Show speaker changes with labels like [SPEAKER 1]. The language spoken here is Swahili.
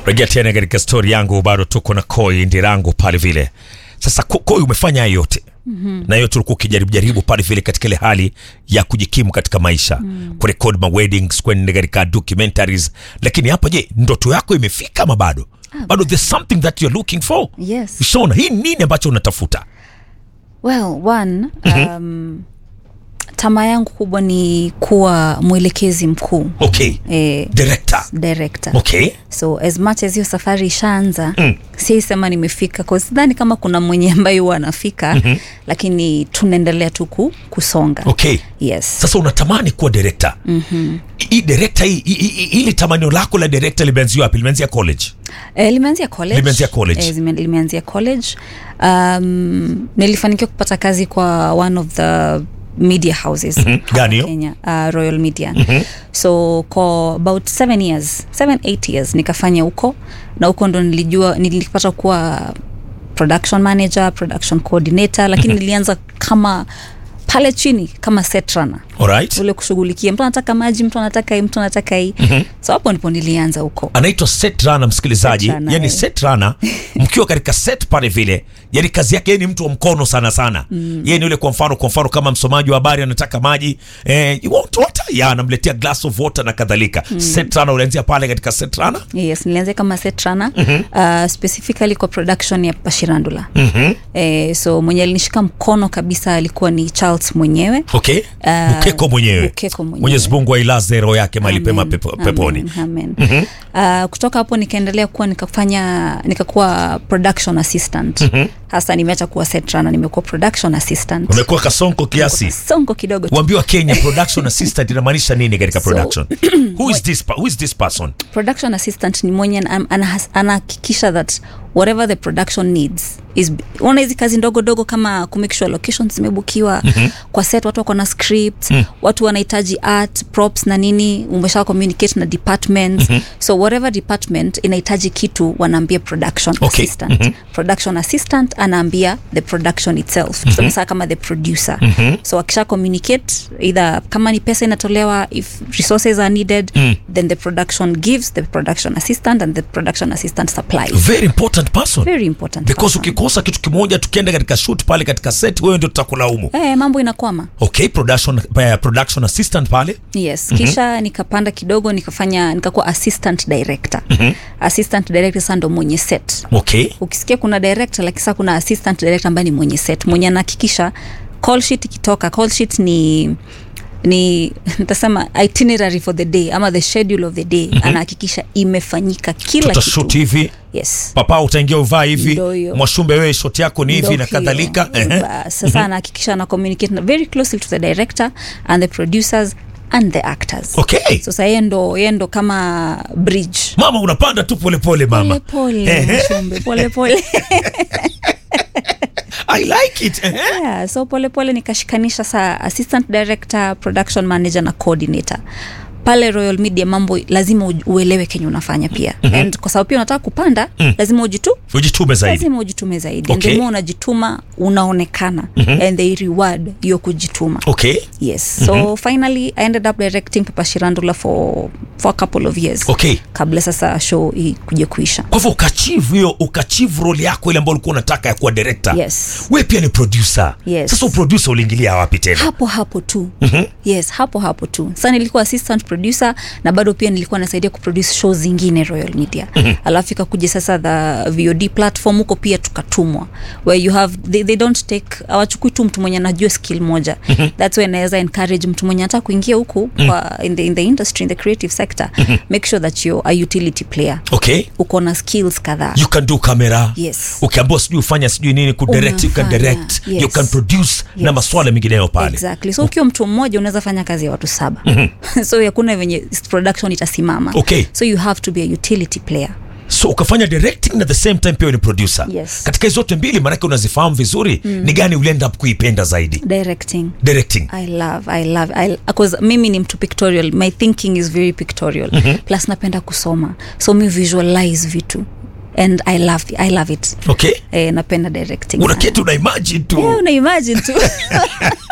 [SPEAKER 1] rejea tena katika stori yangu bado tuko na koi ndirangu pale vile sasa Ko- koi umefanya hayo yote mm-hmm. na yote ulikuwa ukijaribu jaribu pale vile katika ile hali ya kujikimu katika maisha mm. kurekod ma weddings kwenda katika documentaries lakini hapa je ndoto yako imefika ama bado bado there's something that you're looking for
[SPEAKER 2] Yes.
[SPEAKER 1] shona hii nini ambacho unatafuta
[SPEAKER 2] well one um, tamaa yangu kubwa ni kuwa mwelekezi mkuu
[SPEAKER 1] okay
[SPEAKER 2] eh,
[SPEAKER 1] director
[SPEAKER 2] director
[SPEAKER 1] okay
[SPEAKER 2] so as much as hiyo safari ishaanza mm. siisema nimefika 'cause sidhani kama kuna mwenye ambaye huwa anafika mm-hmm. lakini tunaendelea tu ku- kusonga
[SPEAKER 1] okay
[SPEAKER 2] yes
[SPEAKER 1] sasa unatamani kuwa director mm-hmm. hii director hii hii- hii- hili tamanio lako la director limeanzia wapi limeanzia college
[SPEAKER 2] Eh, limeanzia college.
[SPEAKER 1] Limeanzia college.
[SPEAKER 2] Eh, zime- limeanzia college um, nilifanikiwa kupata kazi kwa one of the media houses hapa
[SPEAKER 1] Gani hiyo?
[SPEAKER 2] kenya uh, royal media so kwa about seven years seven eight years nikafanya huko na huko ndo nilijua nilipata kuwa production manager production coordinator lakini nilianza kama pale chini kama set runner
[SPEAKER 1] alright
[SPEAKER 2] ule kushughulikia mtu anataka maji mtu anataka hii mtu anataka hii so hapo ndipo nilianza huko
[SPEAKER 1] anaitwa set runner msikilizaji
[SPEAKER 2] Set runner,
[SPEAKER 1] yani
[SPEAKER 2] eh.
[SPEAKER 1] set runner mkiwa katika set pale vile yani kazi yake yeye ni mtu wa mkono sana sana mm. yeye ni yule kwa mfano kwa mfano kama msomaji wa habari anataka maji eh, you want water ya anamletea glass of water na kadhalika mm. set runner ulianzia pale katika set runner
[SPEAKER 2] yes nilianzia kama set runner mm-hmm. uh, specifically kwa production ya pashirandula mm-hmm. eh, so mwenye alinishika mkono kabisa alikuwa ni charles mwenyewe
[SPEAKER 1] okay
[SPEAKER 2] Ah,
[SPEAKER 1] bukeko mwenyewe
[SPEAKER 2] Bukeko mwenyewe.
[SPEAKER 1] mwenyezi mungu ailaze roho yake mahali pema
[SPEAKER 2] Amen,
[SPEAKER 1] pepo,
[SPEAKER 2] amen,
[SPEAKER 1] peponi
[SPEAKER 2] amen. Uh, kutoka hapo nikaendelea kuwa nikafanya nikakuwa production assistant hasa nimeacha kuwa set runner nimekuwa production assistant
[SPEAKER 1] umekuwa kasonko kiasi
[SPEAKER 2] songo kidogo tu.
[SPEAKER 1] uambiwa kenya production assistant inamaanisha nini katika
[SPEAKER 2] So-
[SPEAKER 1] production who is this pa- who is this person
[SPEAKER 2] production assistant ni mwenye ana- ana- anahakikisha that whatever the production needs is una hizi kazi ndogo dogo kama kumake sure locations zimebukiwa mm-hmm. kwa set watu wako na script mm. watu wanahitaji art props na nini umesha communicate na departments mm-hmm. so whatever department inahitaji kitu wanaambia production
[SPEAKER 1] Okay.
[SPEAKER 2] assistant mm-hmm. production assistant anaambia the production itself mm-hmm. so, kama the producer mm-hmm. so akisha communicate either kama ni pesa inatolewa if resources are needed mm. then the production gives the production assistant and the production assistant supplies
[SPEAKER 1] very important person
[SPEAKER 2] very important
[SPEAKER 1] because
[SPEAKER 2] person.
[SPEAKER 1] ukikosa kitu kimoja tukienda katika shoot pale katika set wewe ndio tutakulaumu
[SPEAKER 2] Eh, mambo inakwama
[SPEAKER 1] okay production, uh, production assistant pale
[SPEAKER 2] yes mm-hmm. kisha nikapanda kidogo nikafanya nikakuwa assistant director mm-hmm. assistant director sasa ndo mwenye set
[SPEAKER 1] okay
[SPEAKER 2] ukisikia kuna director lakini sasa kuna assistant director ambaye ni mwenye set mwenye anahakikisha call sheet ikitoka call sheet ni ni nitasema itinerary for the day ama the schedule of the day mm-hmm. anahakikisha imefanyika kila
[SPEAKER 1] tutashut
[SPEAKER 2] kitu
[SPEAKER 1] hivi
[SPEAKER 2] yes
[SPEAKER 1] papa utaingia uvaa hivi
[SPEAKER 2] Ndio hiyo.
[SPEAKER 1] mwashumbe wewe shot yako ni hivi
[SPEAKER 2] Ndo
[SPEAKER 1] na
[SPEAKER 2] hiyo.
[SPEAKER 1] kadhalika Ehe.
[SPEAKER 2] Bas, sasa anahakikisha ana communicate na very closely to the director and the producers and the actors
[SPEAKER 1] okay
[SPEAKER 2] so sasa yeye ndo yeye ndo kama bridge
[SPEAKER 1] mama unapanda tu polepole mama
[SPEAKER 2] pole
[SPEAKER 1] Ehe.
[SPEAKER 2] pole Mshumbe, pole pole
[SPEAKER 1] i like it Ehe.
[SPEAKER 2] yeah, so polepole pole nikashikanisha saa assistant director production manager na coordinator pale royal media mambo lazima uj- uelewe kenye unafanya pia mm-hmm. and kwa sababu pia unataka kupanda mm. lazima ujitu
[SPEAKER 1] ujitume zaidi
[SPEAKER 2] lazima ujitume zaidi
[SPEAKER 1] Okay.
[SPEAKER 2] okay. ndimo unajituma unaonekana mm-hmm. and they reward hiyo kujituma
[SPEAKER 1] okay
[SPEAKER 2] yes so mm-hmm. finally i ended up directing papa shirandula for, for a couple of years
[SPEAKER 1] okay
[SPEAKER 2] kabla sasa show ikuje kuisha
[SPEAKER 1] kwa hivyo ukachivu hiyo ukachivu role yako ile ambayo ulikuwa unataka ya kuwa director
[SPEAKER 2] yes
[SPEAKER 1] we pia ni producer
[SPEAKER 2] Yes.
[SPEAKER 1] sasa uproducer uliingilia wapi tena
[SPEAKER 2] hapo hapo tu mm-hmm. yes hapo hapo tu sa nilikuwa assistant producer na bado pia nilikuwa nasaidia kuproduce show zingine royal media mm-hmm. alafu ikakuja sasa the vod platform huko pia tukatumwa where you have they, they don't take awachukui tu mtu mwenye anajua skill moja mm-hmm. thats why naweza encourage mtu mwenye anataka kuingia huku mm-hmm. kwa in the, in the industry in the creative sector mm-hmm. make sure that you're a utility player
[SPEAKER 1] okay
[SPEAKER 2] uko na skills kadhaa
[SPEAKER 1] you can do camera
[SPEAKER 2] Yes.
[SPEAKER 1] ukiambiwa sijui ufanya sijui nini kudirect you can
[SPEAKER 2] Unafanya,
[SPEAKER 1] direct you
[SPEAKER 2] yes.
[SPEAKER 1] can produce na
[SPEAKER 2] Yes.
[SPEAKER 1] maswala mengineyo pale
[SPEAKER 2] exactly so ukiwa mtu mmoja unaweza fanya kazi ya watu saba mm-hmm. so hakuna venye production itasimama
[SPEAKER 1] Okay.
[SPEAKER 2] so you have to be a utility player
[SPEAKER 1] so ukafanya directing na the same time pia wewe ni producer
[SPEAKER 2] Yes.
[SPEAKER 1] katika hizo zote mbili maanake unazifahamu vizuri mm. ni gani ulienda up kuipenda zaidi
[SPEAKER 2] directing
[SPEAKER 1] directing
[SPEAKER 2] i love i love I, cause mimi ni mtu pictorial my thinking is very pictorial mm-hmm. plus napenda kusoma so mi visualize vitu and i love, I love it
[SPEAKER 1] okay
[SPEAKER 2] eh, napenda directing sana.
[SPEAKER 1] unaketi una imagine tu
[SPEAKER 2] yeah, una imagine tu